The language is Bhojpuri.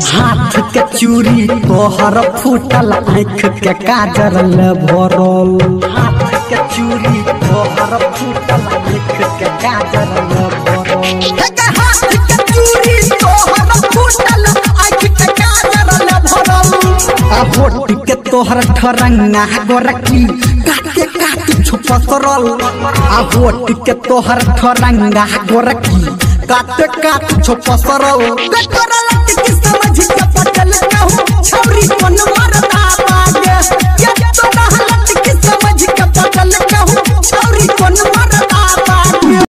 हाथ के चूड़ी तोहर फूटल आँख के काजर ले भरल हाथ के चूड़ी तोहर फूटल आँख के काजर ले भरल हाथ के चूड़ी तोहर फूटल आँख के काजर ले भरल आ होट के तोहर ठरंगा गोरकी काटे काटे छुपसरल आ होट के तोहर ठरंगा गोरकी काटे काटे छुपसरल कटरल के